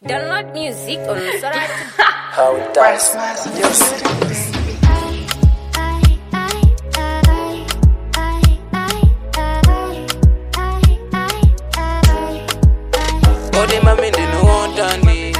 Download music on Sorat. How it does. Odi mami ndinootani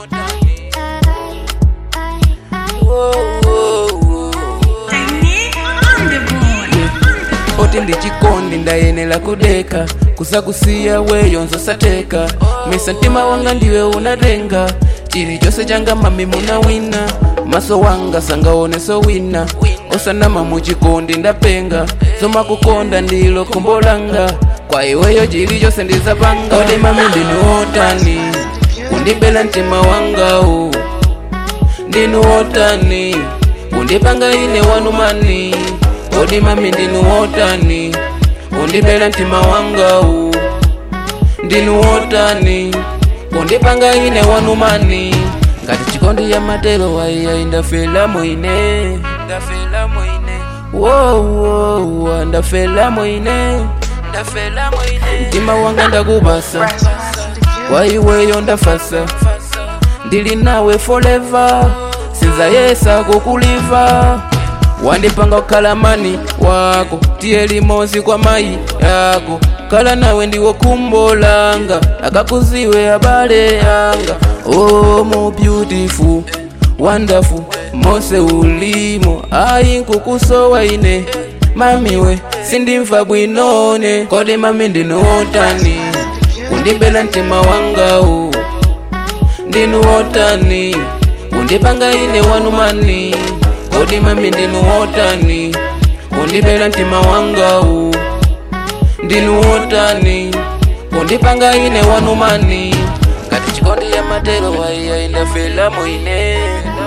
oti ndichikondi ndayenera kudeka kusakusiya weyo nzosateka mesa mtima wanga ndiwe unatenga chilichonse changa mami munawina maso wanga sangaoneso wina osanama muchikondi ndapenga zomakukonda ndilo khumbo langa kwa iweyo chilichonse ndizapanga odi mami ndinuotani kundibela mtima wangawu ndinuotani kundipanga ine wanumani odi mami ndinuotani kundibela mtima wangawu ndinuotani kundipanga ine wanumani ngati chikondi ya matelo waiya indafela mwine ndafela mwine wowowa ndafela mwine ndafela mwine mtima wanga ndakupasa waiweyo ndafasa ndili nawe forever sinzayesa kukuliva wandipanga kukhalamani wako tiye limozi kwa mayi yako kala nawe ndiwo khumbo langa akakuziwe abale yanga oh mo beautiful wonderful mose ulimo ayi nkukusowa ine mamiwe sindimva bwinone kodi mami ndinootani kundibela mtima wangawu ndinuotani kundipanga ine wanumani kodi mami ndinuotani kundibela mtima wangawu ndinuotani kundipanga ine wanumani ngati chikondi ya matelo waiya indafela mwine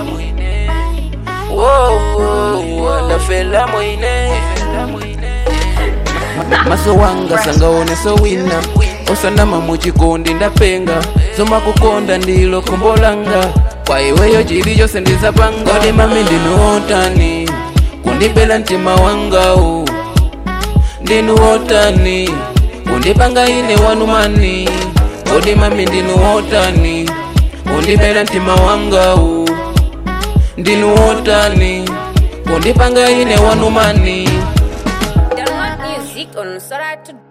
Woah, ndafela mwine maso wanga sangaoneso wina osanama muchikondi ndapenga zomakukonda ndilo khumbo langa kwa iweyo chilichonse ndizapanga kodi mami ndinuotani kundibela mtima wangawu ndinuotani kundipanga ine wanumani kodi mami ndinuotani kundibela mtima wangawu ndinuotani kundipanga ine wanumani Download music on Sorat.